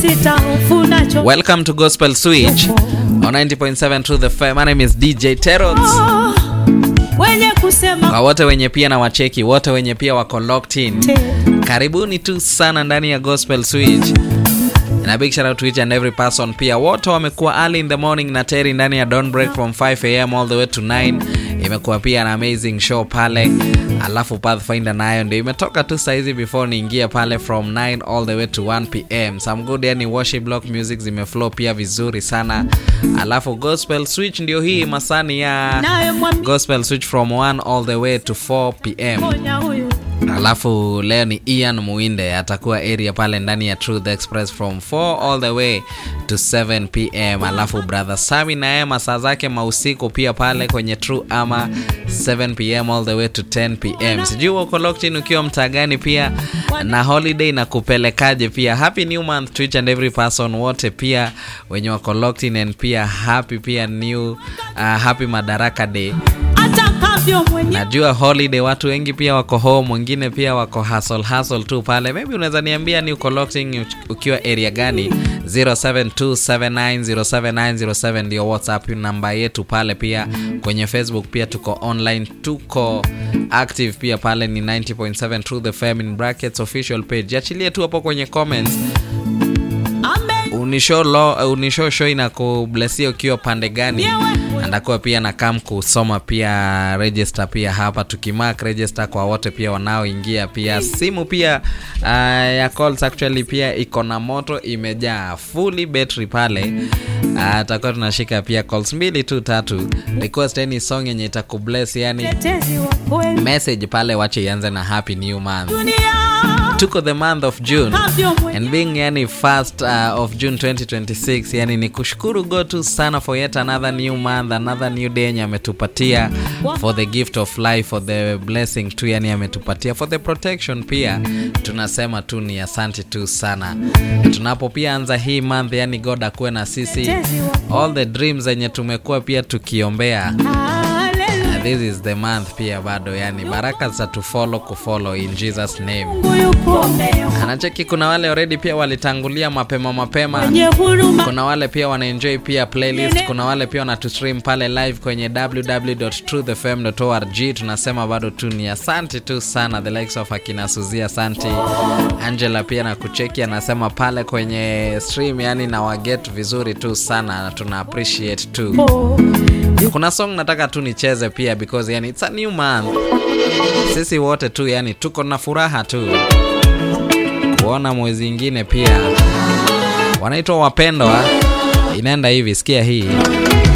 sitafunacho Welcome to Gospel Switch on 90.7 True the Fire. My name is DJ Terots. wenye kusema Kwa wote wenye pia na wacheki, wote wenye pia wako locked in. te Karibuni tu sana ndani ya Gospel Switch. Na big shout out to each and every person pia. Wote wamekuwa early in the morning na Terry ndani ya Dawn Break from 5 am all the way to 9. Imekuwa pia na amazing show pale. Alafu Pathfinder nayo ndio imetoka tu saizi before niingia pale from 9 all the way to 1 pm. Some good yani worship block music zimeflow pia vizuri sana. Alafu Gospel Switch ndio hii masani ya naye Gospel Switch from 1 all the way to 4 pm. mwamponya huyu Alafu leo ni Ian Muinde atakuwa area pale ndani ya Truth Express from 4 all the way to 7 pm. Alafu brother Sami naye masaa zake mausiku pia pale kwenye True ama 7 pm all the way to 10 pm. Sijui uko locked in ukiwa mtaa gani pia na holiday na kupelekaje pia. Happy new month to each and every person wote pia wenye wako locked in and pia happy pia new uh, happy Madaraka Day. atakavyo mwenye Najua holiday watu wengi pia wako home, wengine pia wako hustle hustle tu pale. Maybe unaweza niambia ni uko locked in ukiwa area gani? 0727907907 ndio WhatsApp namba yetu pale. Pia kwenye Facebook pia tuko online, tuko active pia pale ni 90.7 True the Fame in brackets official page. Achilie tu hapo kwenye comments ame unisho lo unisho show inakublesia ukiwa pande gani andakuwa pia na kam kusoma pia register pia hapa tukimark register kwa wote pia wanaoingia pia simu pia uh, ya calls actually pia iko na moto imejaa fully battery pale uh, takuwa tunashika pia calls mbili tu tatu request any song yenye itakubless yani tetezi wa kweli message pale wache ianze na happy new month dunia tuko the month of june avyo mwenye and being yani first uh, of june 2026 yani ni kushukuru god tu sana for yet another new month another new day yenye ametupatia for the gift of life for the blessing tu yani ametupatia for the protection pia tunasema tu ni asante tu sana Na tunapo pia anza hii month yani god akuwe na sisi tetezi wa all the dreams zenye tumekuwa pia tukiombea haleluya Uh, this is the month pia bado yani baraka za tufollow kufollow in jesus name Mungu yuko anacheki kuna wale already pia walitangulia mapema mapema mwenye huruma kuna wale pia wanaenjoy pia playlist kuna wale pia wanatustream pale live kwenye www.truthfm.org tunasema bado tu ni asante tu sana the likes of akina suzia asante angela pia na kucheki anasema pale kwenye stream yani na waget vizuri tu sana na tuna appreciate tu kuna song nataka tu nicheze pia because yani it's a new month sisi wote tu yani tuko na furaha tu kuona mwezi ingine pia wanaitwa wapendwa inaenda hivi sikia hii